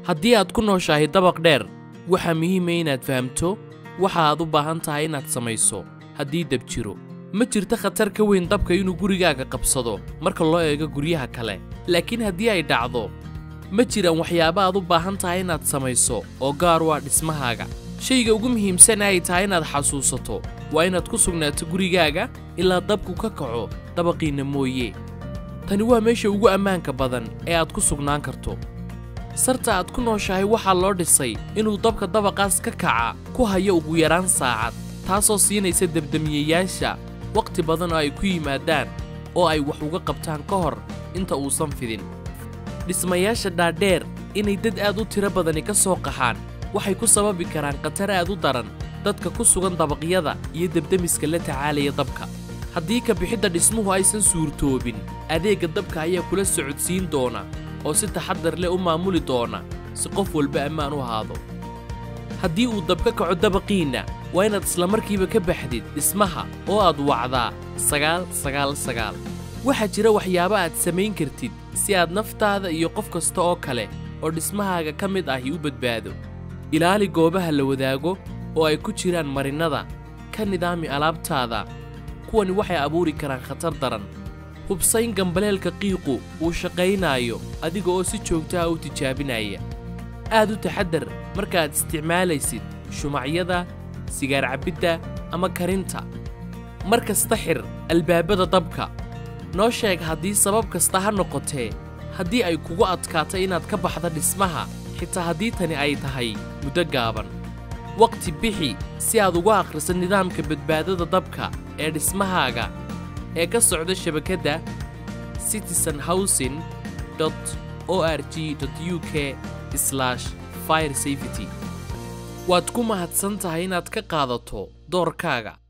haddii aad ku nooshahay dabaq dheer waxaa muhiima inaad fahamto waxa aad u baahan tahay inaad samayso haddii dab jiro ma jirto khatar ka weyn dabka inuu gurigaaga qabsado marka loo eego guryaha kale laakiin haddii ay dhacdo ma jiraan waxyaabo aad u baahan tahay inaad samayso oo gaar u ah dhismahaaga shayga ugu muhiimsan ay tahay inaad xasuusato waa inaad ku sugnaato gurigaaga ilaa dabku ka kaco dabaqiinna mooye tani waa meesha ugu ammaanka badan ee aad ku sugnaan karto sarta aad ku nooshahay waxaa loo dhisay inuu dabka dabaqaas ka kaca ku hayo ugu yaraan saacad taasoo siinaysa debdemiyayaasha wakhti badan oo ay ku yimaadaan oo ay wax uga qabtaan ka hor inta uusan fidin dhismayaasha dhaadheer inay dad aad u tiro badani ka soo qaxaan waxay ku sababi karaan khatar aad u daran dadka ku sugan dabaqyada iyo debdemiska la tacaalaya dabka haddii ka bixidda dhismuhu aysan suurtoobin adeegga dabka ayaa kula socodsiin doona oo si taxaddar leh u maamuli doona si qof walba ammaan u ahaado haddii uu dab ka kaco dabaqiinna waa inaad islamarkiiba ka baxdid dhismaha oo aad wacdaa sagaal sagaal sagaal waxaa jira waxyaabo aad samayn kartid si aad naftaada iyo qof kasta oo kale oo dhismahaaga ka mid ahi u badbaado ilaali goobaha la wadaago oo ay ku jiraan marinnada ka nidaami alaabtaada kuwani waxay abuuri karaan khatar daran hubsayn gambaleelka qiiqu uu shaqaynaayo adiga oo si joogto ah u tijaabinaya aad u taxaddar markaaad isticmaalaysid shumacyada sigaar cabbidda ama karinta mar kasta xir albaabada dabka noo sheeg haddii sabab kasta ha noqotee haddii ay kugu adkaatay inaad ka baxda dhismaha xitaa haddii tani ay tahay muddo gaaban wakhti bixi si aad uga akhriso nidaamka badbaadada dabka ee dhismahaaga ee ka socda shabakadda citizen housing o r g u k fire safety waad ku mahadsan tahay inaad ka qaadato doorkaaga